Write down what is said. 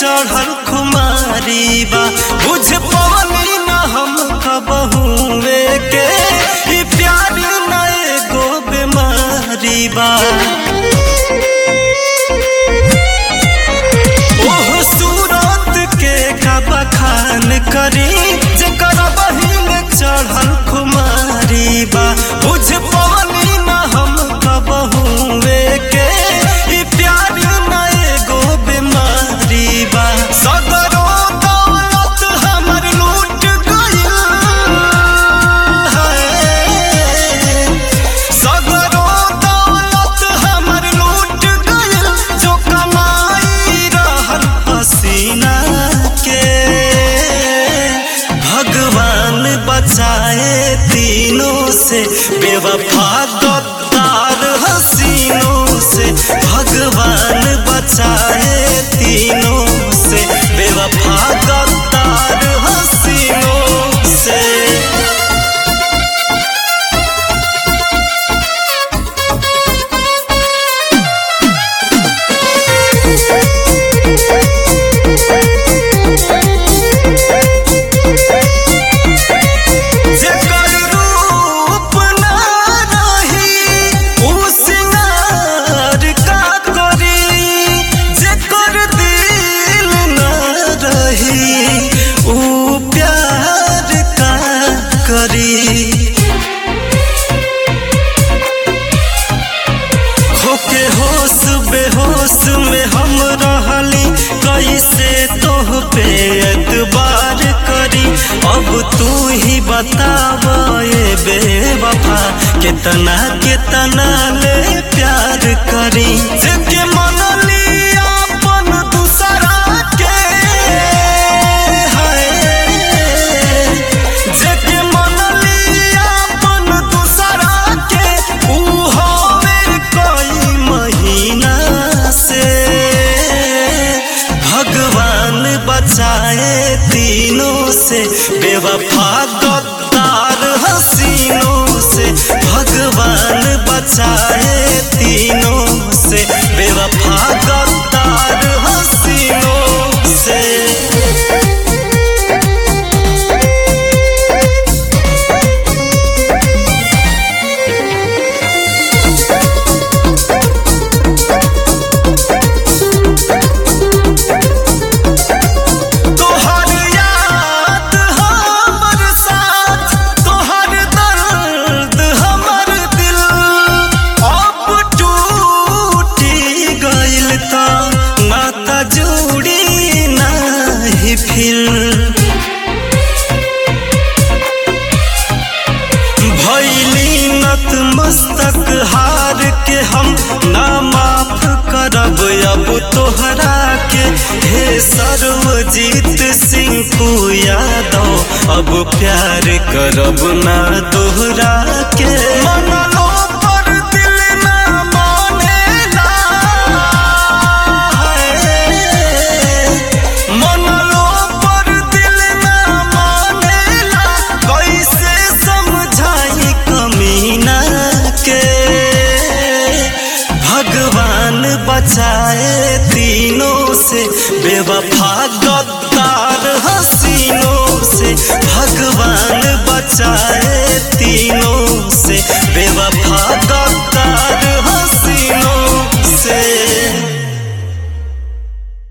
चढ़ल खुमारी बा बुझ पवनी न हम कबहुए के ई प्यार न एगो बीमारी बा ओह सूरत के का बखान करी जेकर बहिन चढ़ल खुमारी बा बुझ पवनी न हम कबहुए के ई प्यार न एगो बीमारी बा सगरो दौलत हमर लूट गइल है सगरो दौलत हमर लूट गइल जो कमाई रहल पसीना के भगवान बचाए तीनों से बेवफा गद्दार हसीनों से भगवान बचाए तीनों से बेवफा गद्दार हसीनों से जेकर रूप ना रही उ सिंगार का करी जेकर दिल ना रही उ प्यार का करी होके होश बेहोश में हम रहली कैसे तोह पे एतबार करी अब तू ही बताव ये बेवफा कितना कितना ले प्यार करी जेके मन लिया अपन दूसरा के हाय जेके मन लिया अपन दूसरा के ऊ होवे कोई महीना से भगवान बचाए तीनों से बेवफा गद्दार हसीनों से भगवान बचाए तीनों से बेवफा गद्दार हसीनों से तोहर याद हमर साथ तोहर दर्द हमर दिल अब टूटी गइल त नाता जोड़ी नाही फिर भैली नत मस्तक हार के हम ना माफ करब अब तोहरा के हे सर्वजीत सिंह को यादव अब प्यार करब ना तोहरा के मनलो पर दिल ना मानेला मनलो पर दिल ना मानेला कैसे समझाई कमीना के भगवान बचाए तीनों से बेवफा